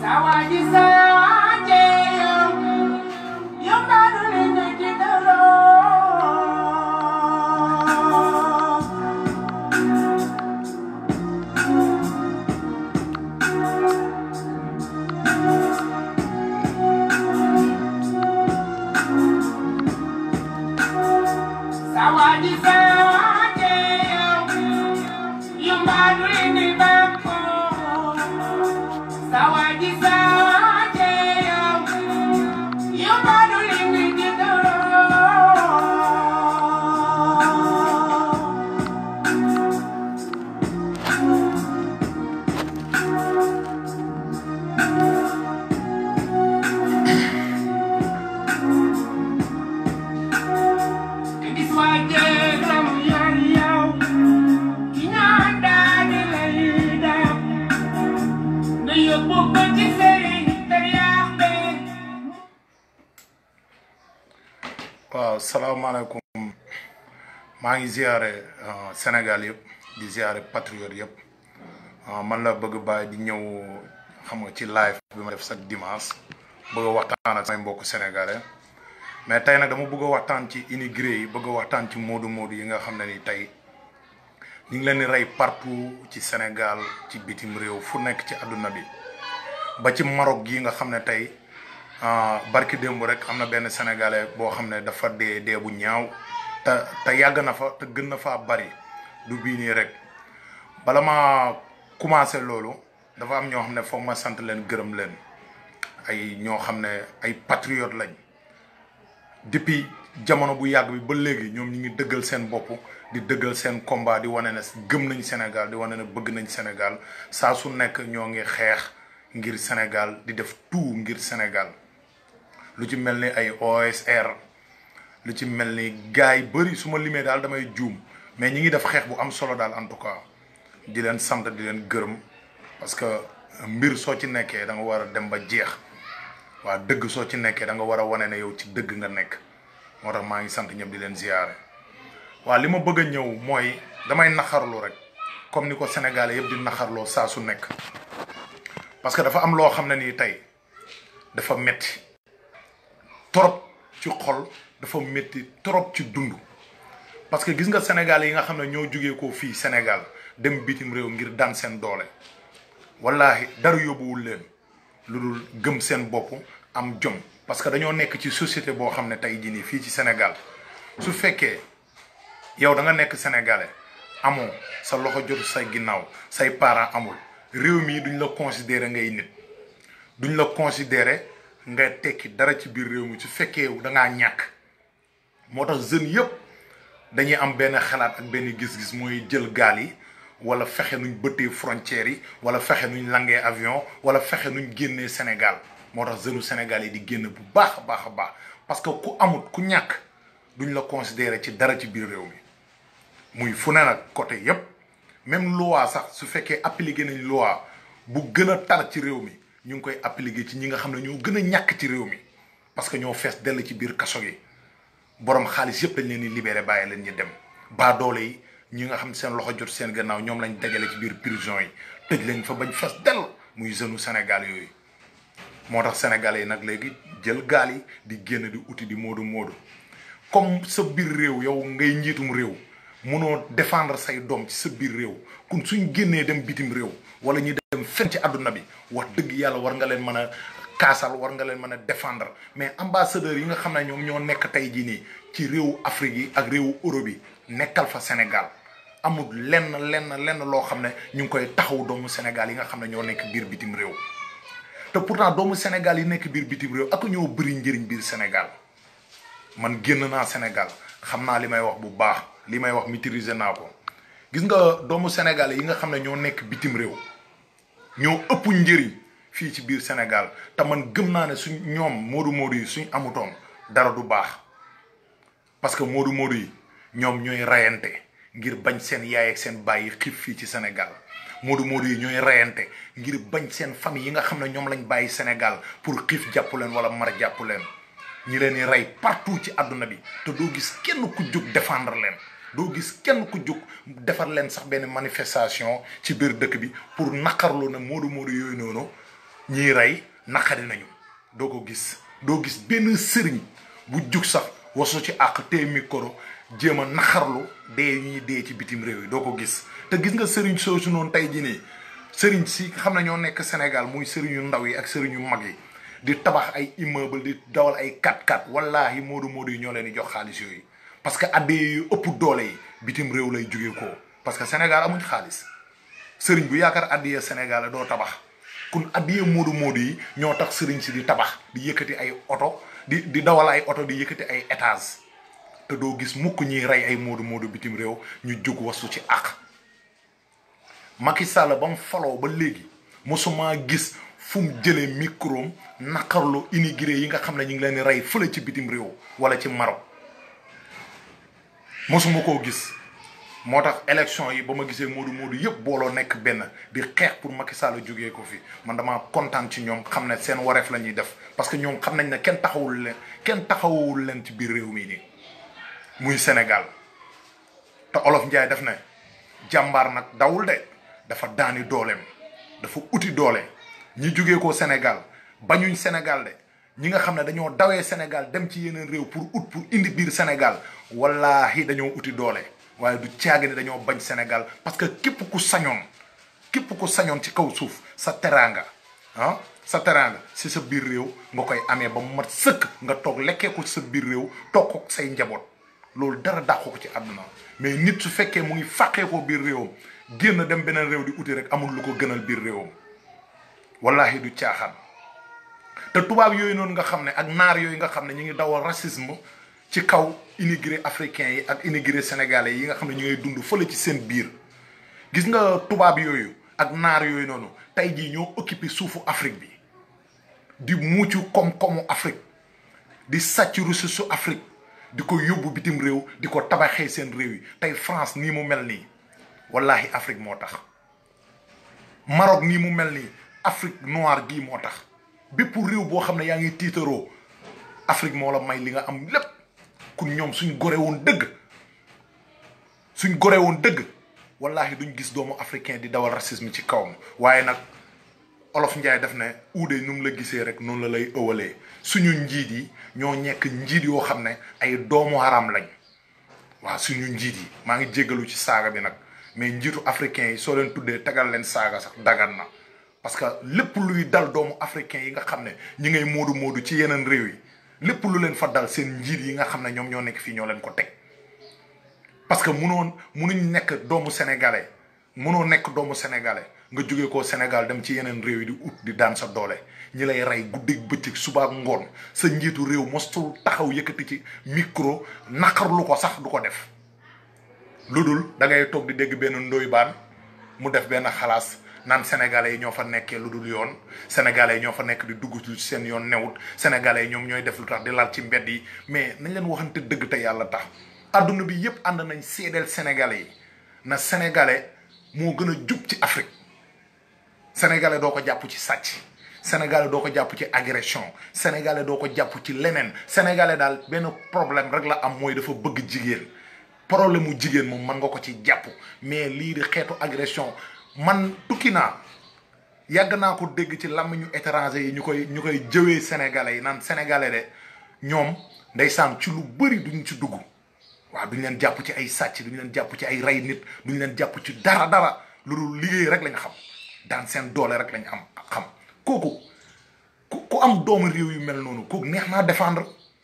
Sawaji sawaje Yung narunin na kitaro Sawaji sawaje Yung narunin ni bako Sawaji sawaje Yung narunin ni kitaro Gis waje ram yor yow Ki ñaan daani lay def Nga yóbbu ko ci sëriñ te yàqe waaw salaamaaleykum maa ngi ziare euh, Sénégal yëpp di ziare patriote yëpp euh, man la bëgg bàyyi di ñëw xam nga ci live bi ma def chaque dimanche bëgg a waxtaan ak samay mbokku sénégalais mais tey nag dama bëgg a waxtaan ci immigré yi bëgg a waxtaan ci moodu moodu yi nga xam ne ni tey ñu ngi leen di rey partout ci Sénégal ci bitim réew fu nekk ci àdduna bi ba ci Maroc gi nga xam ne tey ah, barki démb rek am na benn sénégalais boo xam ne dafa dee dee bu ñaaw te te yàgg na fa te gën na faa bari du bii nii rek bala ma commencé loolu dafa am ñoo xam ne foog ma sant leen gërëm leen ay ñoo xam ne ay patriote lañ depuis jamono bu yàgg bi ba léegi ñoom ñu ngi dëggal seen bopp di dëggal seen combat di wane ne gëm nañ Sénégal di wane ne bëgg nañ Sénégal saa su nekk ñoo ngi xeex ngir Sénégal di def tout ngir Sénégal lu ci mel ni ay OSR lu ci mel ni gars yi bëri su ma limee daal damay juum mais ñi ngi def xeex bu am solo daal en tout cas di leen sant di leen gërëm parce que mbir soo ci nekkee da nga war a dem ba jeex waa dëgg soo ci nekkee da nga war a wane ne yow ci dëgg nga nekk moo tax maa ngi sant ñëpp di leen ziyaare waa li ma bëgg a ñëw mooy damay naxarlu rek comme ni ko Sénégalais yëpp di naxarloo saa su nekk parce que dafa am loo xam ne nii tey dafa metti trop ci xol dafa metti trop ci dund parce que gis nga Sénégalais yi nga xam ne ñoo jugee ko fii Sénégal dem bitim réew ngir daan seen doole wallahi dara yóbbuwul leen lu dul gëm seen bopp am jom parce que dañoo nekk ci société boo xam ne tey jii nii fii ci Sénégal su fekkee yow da nga nekk sénégalais amoo sa loxo jotu say ginnaaw say parents amul réew mii duñ la considérer ngay nit duñ la considérer nga tekki dara ci biir réew mi su fekkee da ngaa ñàkk moo tax jeunes yëpp dañuy am benn xalaat ak benn gis-gis mooy jël gaal yi wala fexe nuñ bëttee frontières yi wala fexe nuñ langee avion wala fexe nuñ génnee Sénégal moo tax jeunes Sénégal yi di génn bu baax a baax a baax parce que ku amut ku ñàkk duñ la considérer ci dara ci biir réew mi muy fu ne nag côté yépp même loi sax su fekkee appliqué nañ loi bu gën a tar ci réew mi ñu ngi koy appliqué ci ñi nga xam ne ñoo gën a ñàkk ci réew mi parce que ñoo fees dell ci biir kaso gi borom xaalis yëpp dañ leen di libéré bàyyi leen ñu dem baa doole yi ñi nga xam seen loxo jot seen gannaaw ñoom lañ dajale ci biir prison yi tëj leen fa bañ fees dell muy jeune Sénégal yooyu moo tax sénégalais yi nag léegi jël gaal yi di génn di uti di moodu moodu comme sa biir réew yow ngay njiitum réew mënoo défendre say doom ci sa biir réew kon suñ génnee dem bitim réew wala ñu dem fen ci àdduna bi wax dëgg yàlla war nga leen mën a kaasal war nga leen mën a défendre mais ambassadeurs yi nga xam ne ñoom ñoo nekk tey jii nii ci réewu Afrique yi ak réewu Europe yi nekkal fa Sénégal amul lenn lenn lenn loo xam ne ñu ngi koy taxaw doomu Sénégal yi nga xam ne ñoo nekk biir bitim réew te pourtant doomu Sénégal yi nekk biir bitim réew ak ñoo bëri njëriñ biir Sénégal man génn naa Sénégal xam naa li may wax bu baax li may wax maîtriser naa ko gis nga doomu Sénégal yi nga xam ne ñoo nekk bitim réew ñoo ëpp njëriñ fii ci biir Sénégal te man gëm naa ne suñ ñoom moodu moodu yi suñ amutoon dara du baax parce que moodu moodu yi ñoom ñooy rayante ngir bañ seen yaay ak seen baay yi xiif fii ci Sénégal moodu moodu yi ñooy rayante ngir bañ seen famille yi nga xam ne ñoom lañ bàyyi Sénégal pour xiif jàpp leen wala mar jàpp leen ñi leen di rey partout ci àdduna bi te doo gis kenn ku jóg défendre leen doo gis kenn ku jóg defar leen sax benn manifestation ci biir dëkk bi pour naqarlu ne moodu moodu yooyu noonu ñiy rey naqari nañu doo ko gis doo gis benn sëriñ bu jug sax wasu ci àq te micro jéem a naxarlu dee ñuy dee ci bitim réew yi doo ko gis te gis nga sëriñ soosu noonu tey jii nii sëriñ si xam ne ñoo nekk Sénégal muy sëriñu ndaw yi ak sëriñu mag yi di tabax ay immeuble di dawal ay 4x4 wallaahi moodu moodu yi ñoo leen di jox xaalis yooyu parce que addee yu ëpp doole yi bitim réew lay jógee ko parce que Sénégal amuñ xaalis sëriñ bu yaakaar addiyee Sénégal doo tabax kun addiyee moodu moodu yi ñoo tax sëriñ si di tabax di yëkkati ay oto di di dawal ay oto di yëkkati ay étage te doo gis mukk ñuy rey ay moodu moodu bitim réew ñu jóg wasu ci àq Macky Sall ba mu faloo ba léegi mosuma gis fu mu jëlee micro naqarlu immigré yi nga xam ne ñu ngi leen di rey fële ci bitim réew wala ci Maroc mosuma koo gis moo tax élection yi ba ma gisee Modou Modou yëpp booloo nekk benn di xeex pour Macky Sall jógee ko fi man damaa kontaan ci ñoom xam ne seen wareef la ñuy def parce que ñoom xam nañ ne kenn taxawul leen kenn taxawul leen ci biir réew mi nii muy Sénégal te Olof Njaay def ne jàmbaar nag dawul de dafa daani dooleem dafa uti doole ñi jógee ko Sénégal bañuñ Sénégal de ñi nga xam ne dañoo dawee Sénégal dem ci yeneen réew pour ut pour indi biir Sénégal wallaahi dañoo uti doole waaye du caagi ne dañoo bañ Sénégal parce que képp ku sañoon képp ku sañoon ci kaw suuf sa teraanga ah sa teraanga si sa biir réew nga koy amee ba mu mat sëkk nga toog lekkee ko ci sa biir réew toog ko say njaboot loolu dara dàqu ko ci àdduna mais nit su fekkee mu ngi fàqee ko biir réewam génn dem beneen réew di uti rek amul lu ko gënal biir réewam wallahi du caaxaan te tubaab yooyu noonu nga xam ne ak naar yooyu nga xam ne ñu ngi dawal racisme ci kaw immigré africains yi ak immigré sénégalais yi nga xam ne ñu ngay dund fële ci seen biir gis nga tubaab yooyu ak naar yooyu noonu tey jii ñoo occupé suufu Afrique bi di muucu koom-koomu Afrique di sàcc ressource su Afrique di ko yóbbu bitim réew di ko tabaxee seen réew yi tey France nii mu mel nii wallahi Afrique moo tax Maroc nii mu mel nii Afrique noire gii moo tax bépp réew boo xam ne yaa ngi tiitaroo Afrique moo la may li nga am lépp kun ñoom suñ gore woon dëgg suñ gore woon dëgg wallahi duñ gis doomu africain di dawal racisme ci kawam waaye nag olof njaay def ne uude nu mu la gisee rek noonu la lay ëwalee suñu njiit yi ñoo nekk njiit yoo xam ne ay doomu haram lañ waaw suñu njiit yi maa ngi jéggalu ci saaga bi nag mais njiitu africain yi soo leen tuddee tegal leen saaga sax dagan na parce que lépp luy dal doomu africain yi nga xam ne ñi ngay moodu moodu ci yeneen réew yi lépp lu leen fa dal seen njiit yi nga xam ne ñoom ñoo nekk fii ñoo leen ko teg parce que munoon munuñ nekk doomu sénégalais munoo nekk doomu sénégalais nga jóge ko Sénégal dem ci yeneen réew yi di ut di daan sa doole ñi lay rey guddeeg bëccëg suba ak ngoon sa njiitu réew mostul taxaw yëkkati ci micro naqarlu ko sax du ko def lu dul da ngay toog di dégg benn ndoy baan mu def benn xalaas naan sénégalais yi ñoo fa nekkee lu dul yoon sénégalais yi ñoo fa nekk di dugg ci seen yoon newut sénégalais yi ñoom ñooy def lu tax di lal ci mbedd yi mais nañ leen waxante dëgg te yàlla tax adduna bi yépp ànd nañ seedeel sénégalais yi na sénégalais moo gën a jub ci Afrique sénégalais doo ko jàpp ci sàcc sénégalais doo ko jàpp ci agression sénégalais doo ko jàpp ci leneen sénégalais daal benn problème rek la am mooy dafa bëgg jigéen problème mu jigéen moom mën nga ko ci jàpp mais lii di xeetu agression man tukki naa yàgg naa ko dégg ci làmmiñu étranger yi ñu koy ñu koy jëwee sénégalais yi naan sénégalais de ñoom ndeysaan ci lu bëri duñ ci dugg waaw duñ leen jàpp ci ay sàcc duñ leen jàpp ci ay rey nit duñ leen jàpp ci dara dara loolu liggéey rek lañ xam daan seen doole rek lañ am xam kooku ku ku am doomu réew yu mel noonu kooku neex naa défendre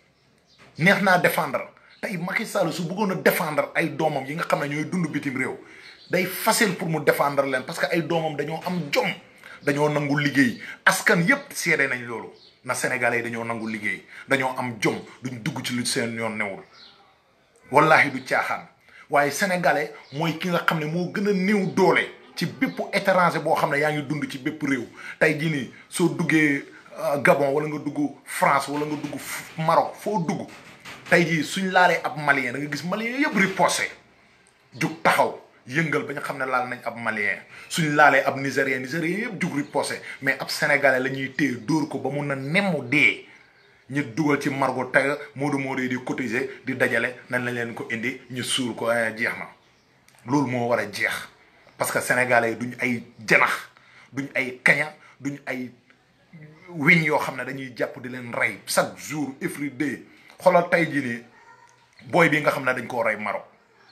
neex naa défendre tey Macky Sall su bëggoon a défendre ay doomam yi nga xam ne ñooy dund bitim réew day facile pour mu défendre leen parce que ay doomam dañoo am jom dañoo nangu liggéey askan yépp seede nañ loolu na sénégalais yi dañoo nangu liggéey dañoo am jom duñ dugg ci lu seen yoon newul wallahi du caaxaan waaye sénégalais mooy ki nga xam ne moo gën a néew doole ci bépp étranger boo xam ne yaa ngi dund ci bépp réew tey jii nii soo duggee Gabon wala nga dugg France wala nga dugg Maroc foo dugg tey jii suñ laalee ab malien da nga gis malien yëpp riposé jug taxaw yëngal ba nga xam ne laal nañ ab malien suñ laalee ab nigérien nigérien yëpp jug riposé mais ab sénégalais la ñuy téye dóor ko ba mun na nemmu dee ñu dugal ci margo tey moodu moodu yi di cotiser di dajale nañ lañ leen ko indi ñu suul ko jeex na loolu moo war a jeex parce que sénégalais yi duñ ay janax duñ ay kaña duñ ay wiñ yoo xam ne dañuy jàpp di leen rey chaque jour every day xoolal tey jii nii booy bi nga xam ne dañ koo rey Maroc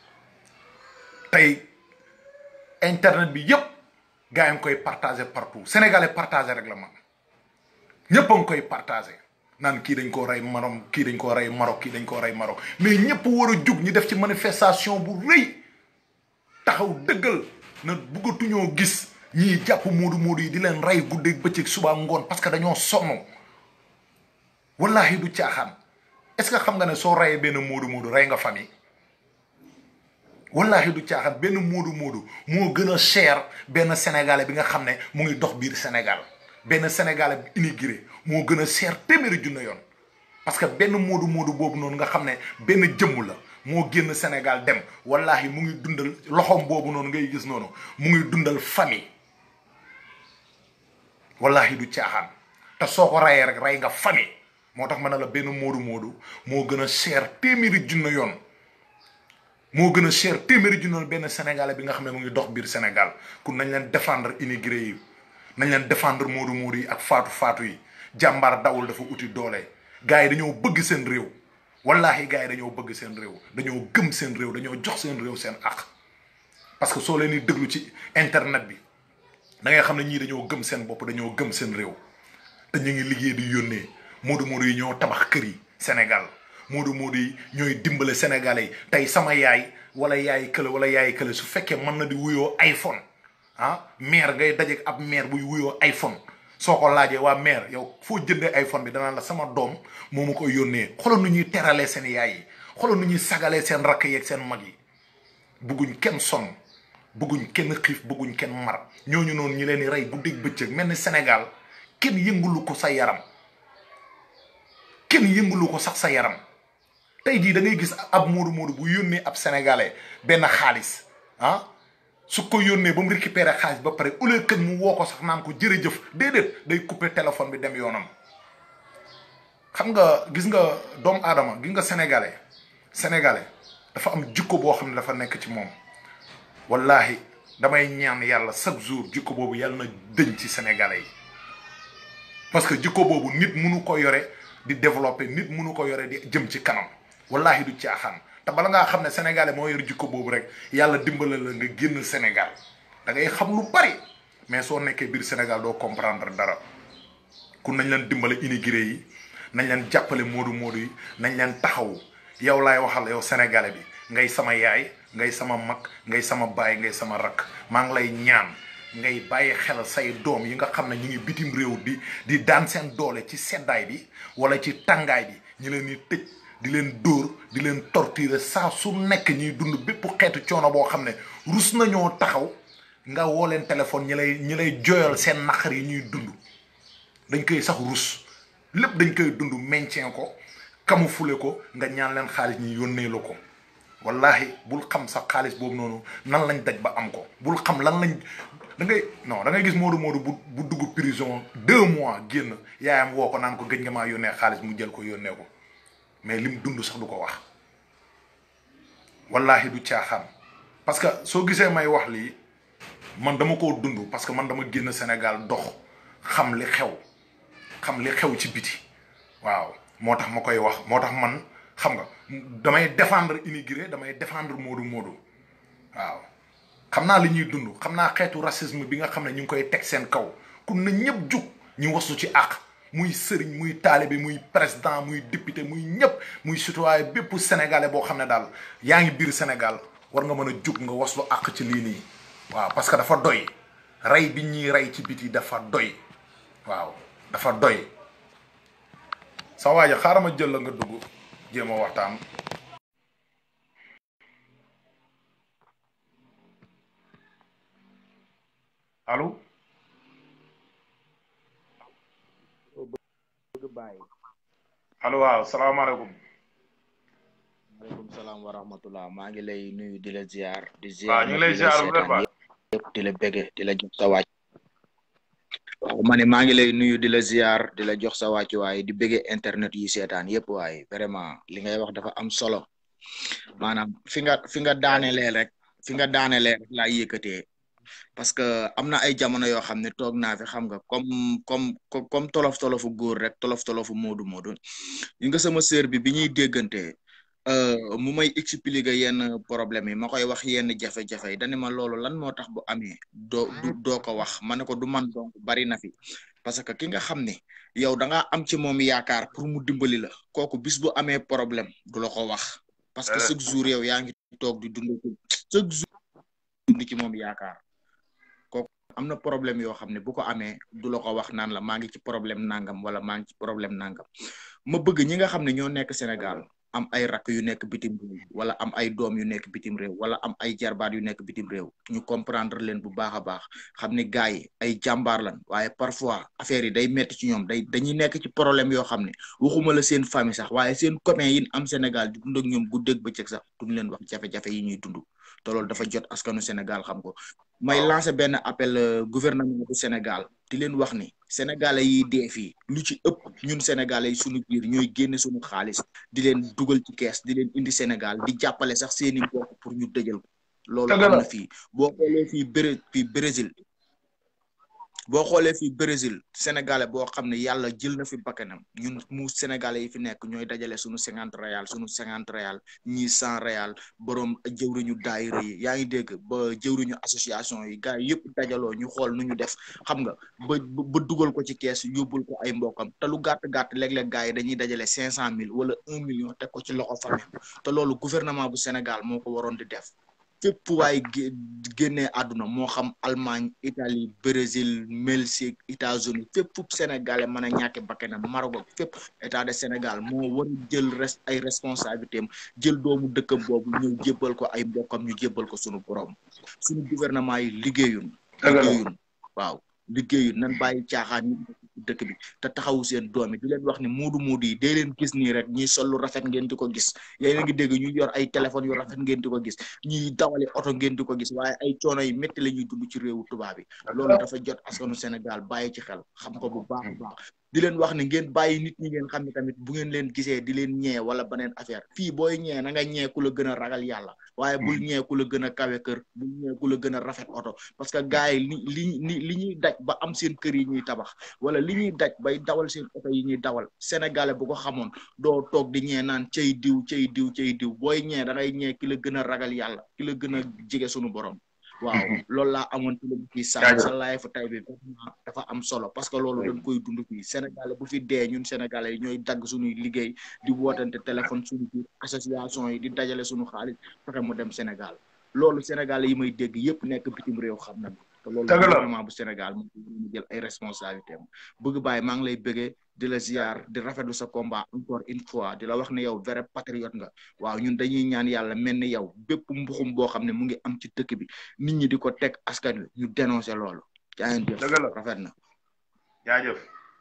tey internet bi yëpp gars yi ngi koy partagé partout sénégalais partagé rek la man ñëpp a ngi koy partagé naan kii dañ koo rey Maroc kii dañ koo rey Maroc kii dañ koo rey Maroc mais ñëpp war a jug ñu def ci manifestation bu rëy taxaw dëggal na bëggatuñoo gis ñii jàpp moodu moodu yi di leen rey guddeeg bëccëg suba ngoon parce que dañoo sonn wallahi du caaxaan est ce que xam nga ne soo reyee benn moodu moodu rey nga famille wallahi du caaxaan benn moodu moodu moo gën a cher benn sénégalais bi nga xam ne mu ngi dox biir Sénégal benn sénégalais bi immigré moo gën a cher téeméeri junne yoon parce que benn moodu moodu boobu noonu nga xam ne benn jëmm la moo génn Sénégal dem wallahi mu ngi dundal loxoom boobu noonu ngay gis noonu mu ngi dundal famille wallahi du caaxaan te soo ko rayee rek rey nga famille moo tax ma ne la benn moodu moodu moo gën a cher téeméeri junne yoon moo gën a cher téeméeri junne yoon benn sénégalais bi nga xam ne mu ngi dox biir Sénégal kun nañ leen défendre immigré yi nañ leen défendre moodu moodu yi ak faatu faatu yi jàmbaar dawul dafa uti doole gars yi dañoo bëgg seen réew wallahi gars yi dañoo bëgg seen réew dañoo gëm seen réew dañoo jox seen réew seen àq parce que soo leen di déglu ci internet bi da ngay xam ne ñii dañoo gëm seen bopp dañoo gëm seen réew te ñu ngi liggéey di yónnee moodu moodu yi ñoo tabax kër yi Sénégal moodu moodu yi ñooy dimbale Sénégalais yi tey sama yaay wala yaay kële wala yaay kële su fekkee mën na di wuyoo iPhone ah maire ngay dajeek ab maire buy wuyoo iPhone soo ko laajee waa maire yow foo jëndee iPhone bi danaa la sama doom moo ma koy yónnee xoolal nu ñuy teralee seen yaay yi xoolal nu ñuy sagalee seen rakk yeeg seen mag yi bugguñ kenn sonn bëgguñ kenn xiif bëgguñ kenn mar ñooñu noonu ñi leen di rey guddeeg bëccëg mel ni Sénégal kenn yëngulu ko sa yaram kenn yëngulu ko sax sa yaram tey jii da ngay gis ab moodu moodu bu yónnee ab sénégalais benn xaalis ah su ko yónnee ba mu récupéré xaalis ba pare au lieu que mu woo ko sax naan ko jërëjëf déedéet day coupé téléphone bi dem yoonam xam nga gis nga doomu aadama gis nga sénégalais sénégalais dafa am jikko boo xam ne dafa nekk ci moom wallahi damay ñaan yàlla chaque jour jikko boobu yàlla na dëñ ci sénégalais yi parce que jikko boobu nit mënu ko yore di développer nit mënu ko yore di jëm ci kanam wallahi du caaxaan te bala ngaa xam ne sénégalais moo yor jikko boobu rek yàlla dimbale la nga génn Sénégal da ngay xam lu bari mais soo nekkee biir Sénégal doo comprendre dara kun nañ leen dimbale immigré yi nañ leen jàppale moodu moodu yi nañ leen taxawu yow laay waxal yow sénégalais bi ngay sama yaay ngay sama mag ngay sama baay ngay sama rakk maa ngi lay ñaan ngay bàyyi xel say doom yi nga xam ne ñu ngi bitim réew di di daan seen doole ci seddaay bi wala ci tàngaay bi ñu leen di tëj di leen dóor di leen torturer saa su nekk ñuy dund bépp xeetu coono boo xam ne rus nañoo taxaw nga woo leen téléphone ñi lay ñi lay jooyal seen naqar yi ñuy dund dañ koy sax rus lépp dañ koy dund maintien ko camoufler ko nga ñaan leen xaalis ñi yónnee la ko wallahi bul xam sax xaalis boobu noonu nan lañ daj ba am ko bul xam lan lañ da ngay non da ngay gis Modou Modou bu bu dugg prison deux mois génn yaayam woo ko naan ko gëj nga maa yónnee xaalis mu jël ko yónnee ko mais lim dund sax du ko wax wallahi du caaxaan parce que soo gisee may wax lii man dama koo dund parce que man dama génn Sénégal dox xam li xew xam li xew ci biti waaw moo tax ma koy wax moo tax man xam nga damay défendre immigré damay défendre Modou Modou waaw xam naa li ñuy dund xam naa xeetu racisme bi nga xam ne ñu ngi koy teg seen kaw kun na ñëpp jug ñu wasu ci àq muy sëriñ muy taalibe muy président muy député muy ñëpp muy citoyen bépp sénégalais boo xam ne daal yaa ngi biir Sénégal war nga mën a jug nga waslu àq ci lii nii waaw parce que dafa doy rey bi ñuy rey ci biti dafa doy waaw dafa doy sa waaja xaaral ma jël la nga dugg jéem a waxtaan allo allo waaw salaamaaleykum maaleykum salaam wa rahmatullah maa ngi lay nuyu di la ziar di waaw ziar ñu ngi lay ziar bu baax yëpp di la bége di la jox sa wàcc waaw ma ne maa ngi lay nuyu di la ziar di la jox sa wàcc waaye di bége internet yi seetaan yëpp waaye vraiment li ngay wax dafa am solo maanaam fi nga fi nga daanelee rek fi nga daanelee rek laa yëkkatee parce que am na ay jamono yoo xam ne toog naa fi xam nga comme comme comme tolof tolofu góor rek tolof tolofu moodu moodu yi nga sama sœur bi bi ñuy déggante mu may expliquer yenn problème yi ma koy wax yenn jafe-jafe yi dani ma loolu lan moo tax bu amee doo doo ko wax ma ne ko du man donc bari na fi parce que ki nga xam ne yow da ngaa am ci moom yaakaar pour mu dimbali la kooku bis bu amee problème du la ko wax parce que chaque jour yow yaa ngi toog di dund chaque jour dund ci moom yaakaar kooku am na problème yoo xam ne bu ko amee du la ko wax naan la maa ngi ci problème nangam wala maa ngi ci problème nangam ma bëgg ñi nga xam ne ñoo nekk Sénégal am ay rakk yu nekk bitim réew wala am ay doom yu nekk bitim réew wala am ay jarbaat yu nekk bitim réew ñu comprendre leen bu baax a baax xam ne gars yi ay jàmbaar lan waaye parfois affaire yi day metti ci ñoom day dañuy nekk ci problème yoo xam ne waxuma la seen famille sax waaye seen copain yi am Sénégal di dund ak ñoom guddeeg bëccëg sax duñ leen wax jafe-jafe yi ñuy dund te loolu dafa jot askanu Sénégal xam ko may lancer benn appel gouvernement bu Sénégal di leen wax ni sénégalais yi dee fii lu ci ëpp ñun sénégalais yi suñu biir ñooy génne suñu xaalis di leen dugal ci kees di leen indi Sénégal di jàppale sax seeni mbokk pour ñu dëjal ko loolu am na fii boo xoolee fii Bré fii Brésil boo xoolee fii Brésil sénégalais boo xam ne yàlla jël na fi bakkanam ñun mu sénégalais yi fi nekk ñooy dajale suñu cinquante réal suñu cinquante réal ñii cent réal borom jëwriñu daayira yi yaa ngi dégg ba jëwriñu association yi gars yi yëpp dajaloo ñu xool nu ñu def xam nga ba ba dugal ko ci kees yóbbul ko ay mbokam te lu gàtt gàtt léeg-léeg gars yi dañuy dajale cinq cent mille wala un million teg ko ci loxo famille te loolu gouvernement bu Sénégal moo ko waroon di def. fépp waaye génnee àdduna moo xam Allemagne Italie Brésil Mexique États-Unis fépp fu Sénégalais mën a ñàkk bakkanam Maroc fépp état de Sénégal moo war a jël res ay responsabilité am jël doomu dëkkam boobu ñëw jébbal ko ay mbokkam ñu jébbal ko suñu borom suñu gouvernement yi liggéeyun liggéeyun waaw liggéeyun nan bàyyi caaxaan ñi dëkk bi te taxawu seen doom yi di leen wax ne muudu muudu yi dee leen gis nii rek ñuy sol lu rafet ngeen di ko gis yéen a ngi dégg ñu yor ay téléphone yu rafet ngeen di ko gis ñuy dawale oto ngeen di ko gis waaye ay coono yi métti la ñuy dund ci réewu tubaab yi loolu dafa jot askanu Sénégal bàyyi ci xel xam ko bu baax a baax di leen wax ne ngeen bàyyi nit ñi ngeen xam ne tamit bu ngeen leen gisee di leen ñee wala beneen affaire fii booy ñee na nga ñee ku la gën a ragal yàlla waaye bul ñee ku la gën a kawe kër bul ñee ku la gën a rafet oto parce que gars yi li li li ñuy daj ba am seen kër yi ñuy tabax wala li ñuy daj bay dawal seen oto yi ñuy dawal sénégalais bu ko xamoon doo toog di ñee naan cay diw cay diw cay diw booy ñee da ngay ñee ki la gën a ragal yàlla ki la gën a jege sunu borom waaw loolu laa amoon ci lañ ciy sànni sa laay fa tay bi dafa am solo parce que loolu dañ koy dund fii sénégalais bu fi dee ñun sénégalais yi ñooy dagg suñuy liggéey di wootante téléphone suñu biir association yi di dajale suñu xaalis fexe mu dem Sénégal loolu sénégalais yi may dégg yëpp nekk bitim réew xam na te loolu gouvernement bu Sénégal mu jël ay responsabilité am bëgg bàyyi maa ngi lay bëggee di la ziar di rafetlu sa combat encore une fois di la wax ne yow vrai patriote nga waaw ñun dañuy ñaan yàlla mel ni yow bépp mbuxum boo xam ne mu ngi am ci dëkk bi nit ñi di ko teg askan wi ñu dénoncé loolu jaayeen jëf rafet na jaajëf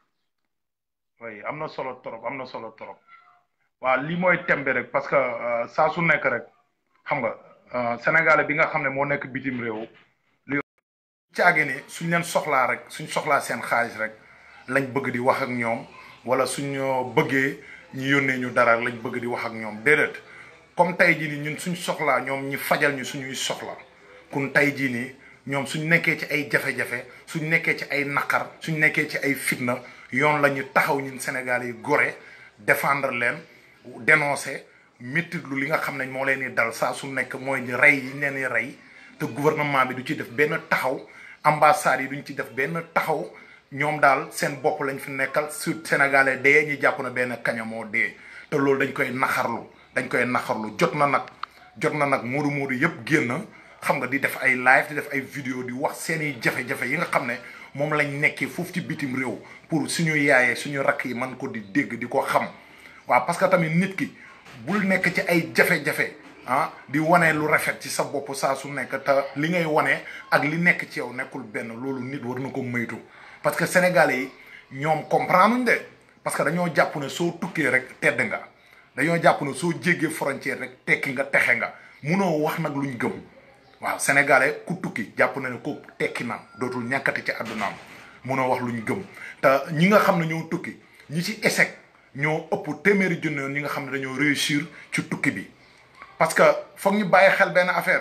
oui am na solo trop am na solo trop waaw lii mooy tembe rek parce que saa su nekk rek xam nga sénégalais bi nga xam ne moo nekk bitim réew li caage ni suñ leen soxlaa rek suñ soxlaa seen xaalis rek lañ bëgg di wax ak ñoom wala suñu bëggee ñu yónnee ñu dara lañ bëgg di wax ak ñoom déedéet comme tey jii nii ñun suñ soxlaa ñoom ñi fajal ñu suñuy soxla kun tey jii nii ñoom suñ nekkee ci ay jafe-jafe suñ nekkee ci ay naqar suñ nekkee ci ay fitna yoon la ñu taxaw ñun Sénégal yi gore défendre leen dénoncer méttit lu li nga xam ne moo leen di dal saa su nekk mooy rey yi leen di rey te gouvernement bi du ci def benn taxaw ambassades yi duñ ci def benn taxaw ñoom daal seen bopp lañ fi nekkal su sénégalais dee ñu jàpp na benn kaña moo dee te loolu dañ koy naxarlu dañ koy naxarlu jot na nag jot na nag moodu moodu yëpp génn xam nga di def ay live di def ay vidéo di wax seeni jafe-jafe yi nga xam ne moom lañ nekkee foofu ci bitim réew pour suñu yaayee suñu rakk yi man ko di dégg di ko xam waaw parce que tamit nit ki bul nekk ci ay jafe-jafe ah di wane lu rafet ci sa bopp saa su nekk te li ngay wane ak li nekk ci yow nekkul benn loolu nit war na ko moytu parce que sénégalais yi ñoom comprendre uñ de parce que dañoo jàpp ne soo tukkee rek tedd nga dañoo jàpp ne soo jéggee frontière rek tekki nga texe nga munoo wax nag luñ gëm waaw sénégalais ku tukki jàpp na ne ko tekki na dootul ñàkkati ci àddunaam munoo wax luñ gëm te ñi nga xam ne ñoo tukki ñi ci échec ñoo ëpp téeméeri junne yoon ñi nga xam ne dañoo réussir ci tukki bi parce que foog ñu bàyyi xel benn affaire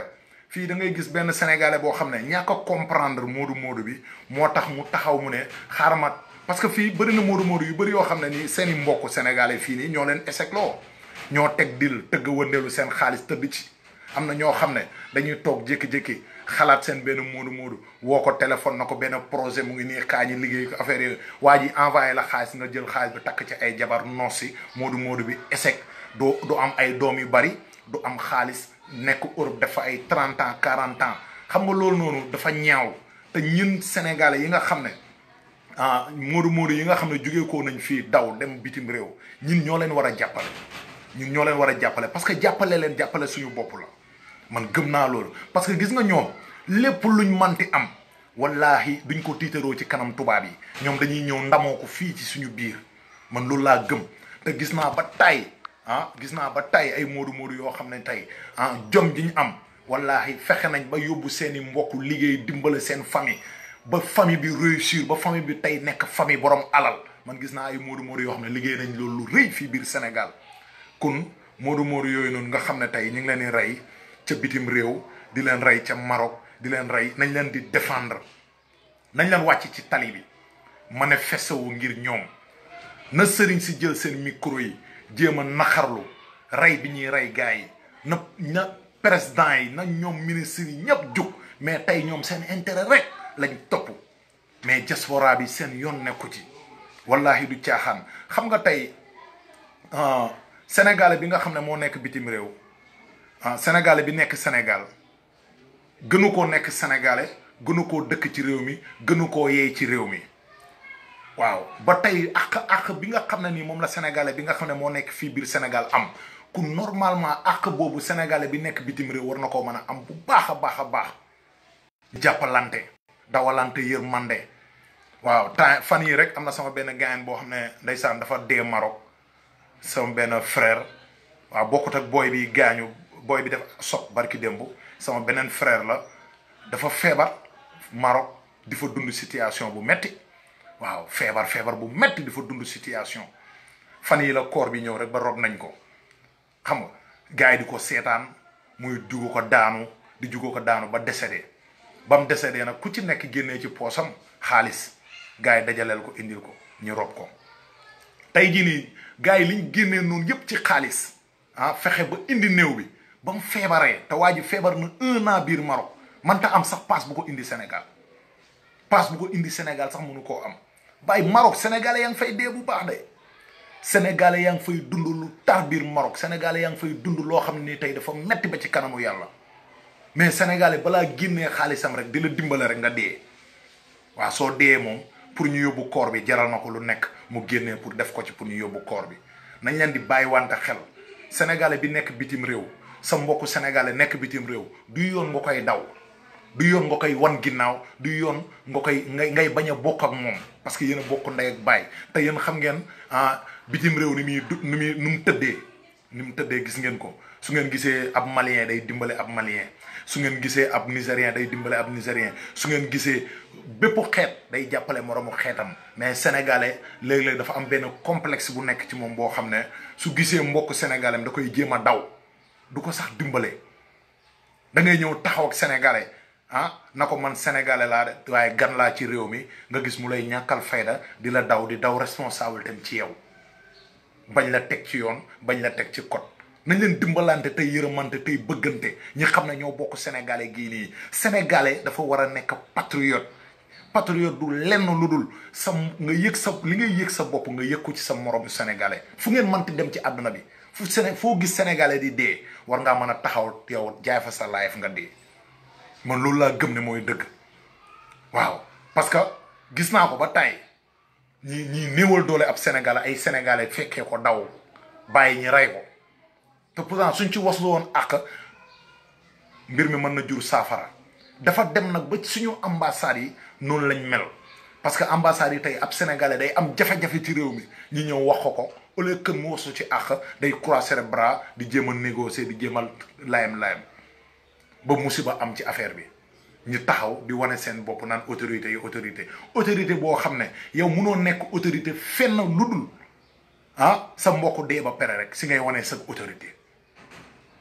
fii da ngay gis benn sénégalais boo xam ne ñàkk a comprendre moodu moodu bi moo tax mu taxaw mu ne xaaral ma parce que fii bëri na moodu moodu yu bëri yoo xam ne nii seen i mbokk sénégalais fii nii ñoo leen échec loo ñoo teg dil tëgg wëndeelu seen xaalis tëdd ci am na ñoo xam ne dañuy toog jékki-jékki xalaat seen benn moodu moodu woo ko téléphone na ko benn projet mu ngi nii kaa ñi liggéey ko affaire yooyu waa ji envoyé la xaalis nga jël xaalis bi takk ci ay jabar noosi moodu moodu bi échec doo du am ay doom yu bari du am xaalis nekk Europe dafa ay trente ans quarante ans xam nga loolu noonu dafa ñaaw te ñun sénégalais yi nga xam ne ah moodu moodu yi nga xam ne jógee koo nañ fii daw dem bitim réew ñun ñoo leen war a jàppale ñun ñoo leen war a jàppale parce que jàppale leen jàppale suñu bopp la man gëm naa loolu parce que gis nga ñoom lépp luñ manti am wallahi duñ ko tiitaroo ci kanam tubaab yi ñoom dañuy ñëw ndamoo ko fii ci suñu biir man loolu laa gëm te gis naa ba tay ah gis naa ba tay ay moodu moodu yoo xam ne tey ah jom ji ñu am wallahi fexe nañ ba yóbbu seeni mbokk liggéey dimbale seen famille ba famille bi réussir ba famille bi tey nekk famille borom alal man gis naa ay moodu moodu yoo xam ne liggéey nañ loolu lu rëy fii biir Sénégal kon moodu moodu yooyu noonu nga xam ne tey ñu ngi leen di rey ca bitim réew di leen rey ca Maroc di leen rey nañ leen di défendre nañ leen wàcc ci tali bi manifesté wu ngir ñoom na sëriñ si jël seen micro yi jéem a naxarlu rey bi ñuy rey gars yi na na président yi na ñoom ministres yi ñëpp jug mais tey ñoom seen intérêt rek lañ topp mais diaspora bi seen yoon nekku ci wallahi du caaxaan xam nga tey sénégalais bi nga xam ne moo nekk bitim réew ah sénégalais bi nekk Sénégal gënu koo nekk sénégalais gënu koo dëkk ci réew mi gënu koo yeey ci réew mi waaw ba tey àq àq bi nga xam ne nii moom la sénégalais bi nga xam ne moo nekk fii biir Sénégal am ku normalement àq boobu sénégalais bi nekk bitim réew war na koo mën a am bu baax a baax a baax jàppalante dawalante yërmande waaw temps fan yii rek am na sama benn gaañ boo xam ne ndeysaan dafa dee Maroc sama benn frère waaw bokkut ak booy bi gaañu booy bi def sob barki démb sama beneen frère la dafa feebar Maroc di fa dund situation bu metti waaw feebar feebar bu metti di fa dund situation fan yi la koor bi ñëw rek ba rob nañ ko xam nga gars yi di ko seetaan muy jugu ko daanu di jugu ko daanu ba décédé ba mu décédé nag ku ci nekk génnee ci poosam xaalis gars yi dajaleel ko indil ko ñu rob ko tey jii nii gars yi liñ génnee noonu yépp ci xaalis ah fexe ba indi néew bi ba mu feebaree te waa ji feebar na un an biir Maroc man ta am sax passe bu ko indi Sénégal passe bu ko indi Sénégal sax mënu koo am bàyyi Maroc sénégalais yaa ngi fay dee bu baax de sénégalais yaa ngi fay dund lu tar biir Maroc sénégalais yaa ngi fay dund loo xam ne tey dafa metti ba ci kanamu yàlla mais sénégalais balaa génnee xaalisam rek di la dimbale rek nga dee waaw soo dee moom pour ñu yóbbu koor bi jaral na ko lu nekk mu génnee pour def ko ci pour ñu yóbbu koor bi nañ leen di bàyyi wante xel sénégalais bi nekk bitim réew sa mbokku sénégalais nekk bitim réew du yoon nga koy daw du yoon nga koy wan ginnaaw du yoon nga koy ngay ngay bañ a bokk ak moom parce que yéen a bokk ndey ak baay te yéen xam ngeen ah bitim réew ni muy du ni muy nu mu tëddee ni mu tëddee gis ngeen ko su ngeen gisee ab malien day dimbale ab malien su ngeen gisee ab nigérien day dimbale ab nigérien su ngeen gisee bépp xeet day jàppale moroomu xeetam mais sénégalais léeg-léeg dafa am benn complexe bu nekk ci moom boo xam ne su gisee mbokk sénégalais da koy jéem a daw du ko sax dimbale da ngay ñëw taxaw ak sénégalais ah na ko man sénégalais laa de waaye gan laa ci réew mi nga gis mu lay ñàkkal fayda di la daw di daw responsable tam ci yow bañ la teg ci yoon bañ la teg ci code nañ leen dimbalante tey yërëmante tey bëggante ñi xam ne ñoo bokk sénégalais gii nii sénégalais dafa war a nekk patriote patriote du lenn lu dul sa nga yëg sa li ngay yëg sa bopp nga yëg ko ci sa moromu sénégalais fu ngeen mënti dem ci àdduna bi fu Séné foo gis sénégalais di dee war ngaa mën a taxaw yow jaay fa sa life nga dee man loolu laa gëm ne mooy dëgg waaw parce que gis naa ko ba tey ñi ñi néewal doole ab sénégalais ay sénégalais fekkee ko daw bàyyi ñi rey ko te pourtant suñ ci waslu woon ak mbir mi mën na jur saafara dafa dem nag ba suñu ambassades yi noonu lañ mel parce que ambassades yi tey ab sénégalais day am jafe-jafe ci réew mi ñi ñëw wax ko ko au lieu que mu wasu ci àq day croiser les bras di jéem a négocier di jéem a layam layam ba musiba am ci affaire bi ñu taxaw di wane seen bopp naan autorité yi autorité autorité boo xam ne yow munoo nekk autorité fenn lu dul ah sa mbokk dee ba pere rek si ngay wane sa autorité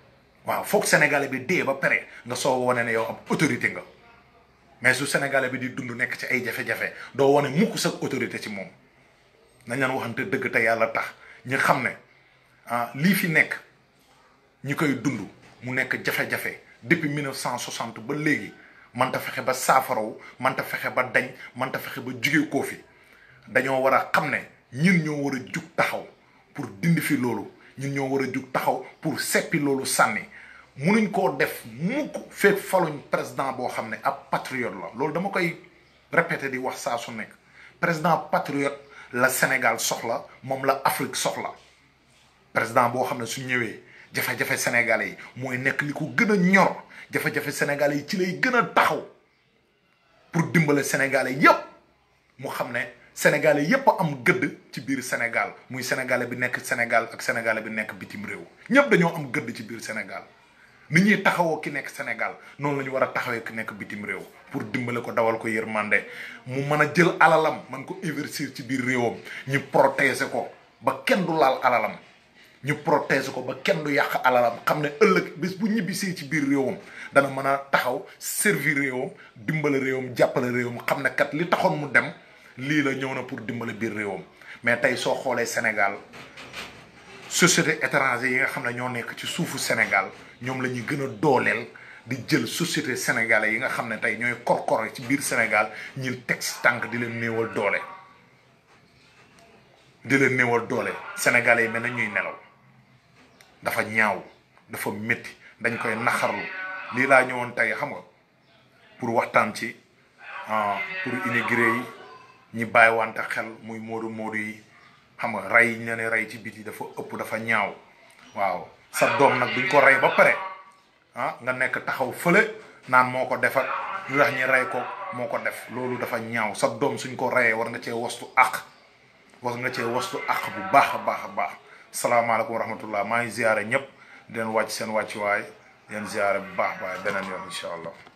waaw foog sénégalais bi dee ba pare nga soo wane ne yow ab autorité nga mais su sénégalais bi di dund nekk ci ay jafe-jafe doo wane mukk sa autorité ci moom nañ leen waxante dëgg te yàlla tax ñi xam ne ah lii fi nekk ñi koy dund mu nekk jafe-jafe depuis 1960 ba léegi manta fexe ba saafaraw manta fexe ba dañ manta fexe ba jugee koo fi dañoo war a xam ne ñun ñoo war a jug taxaw pour dindi fi loolu ñun ñoo war a jug taxaw pour seppi loolu sànni munuñ koo def mukk fekk faluñ président boo xam ne ab patriote la loolu dama koy répété di wax saa su nekk président patriote la Sénégal soxla moom la Afrique soxla président boo xam ne su ñëwee jafe-jafe sénégalais yi mooy nekk li ko gën a ñor jafe-jafe sénégalais yi ci lay gën a taxaw pour dimbale sénégalais yépp mu xam ne sénégalais yépp am gëdd ci biir Sénégal muy sénégalais bi nekk Sénégal ak sénégalais bi nekk bitim réew ñépp dañoo am gëdd ci biir Sénégal ni ñuy taxawoo ki nekk Sénégal noonu la ñu war a taxawee ki nekk bitim réew pour dimbale ko dawal ko yërmande mu mën a jël alalam man ko investir ci biir réewam ñu protéger ko ba kenn du laal alalam ñu protéger ko ba kenn du yàq alalam xam ne ëllëg bés bu ñibbisee ci biir réewam dana mën a taxaw servir réewam dimbale réewam jàppale réewam xam ne kat li taxoon mu dem lii la ñëw na pour dimbale biir réewam mais tey soo xoolee Sénégal société étranger yi nga xam ne ñoo nekk ci suufu Sénégal ñoom la ñuy gën a dooleel di jël société sénégalais yi nga xam ne tey ñooy korkore ci biir Sénégal ñi teg si tànk di leen néewal doole di leen néewal doole sénégalais yi mel na ñuy nelaw dafa ñaaw dafa métti dañ koy naxarlu lii laa ñëwoon tey xam nga pour waxtaan ci pour immigré yi ñi bàyyi wante xel muy moodu moodu yi xam nga rey yi ñu leen rey ci biti dafa ëpp dafa ñaaw waaw sa doom nag duñ ko rey ba pare ah nga nekk taxaw fële naan moo ko def ak lu tax ñi rey ko moo ko def loolu dafa ñaaw sa doom suñ ko reyee war nga cee wastu àq war nga cee wastu àq bu baax a baax a baax salaamaaleykum wa rahmatullah maa ngi ziare ñëpp di leen wàcc seen wàccuwaay di leen ziare bu baax baay beneen yoon incha allah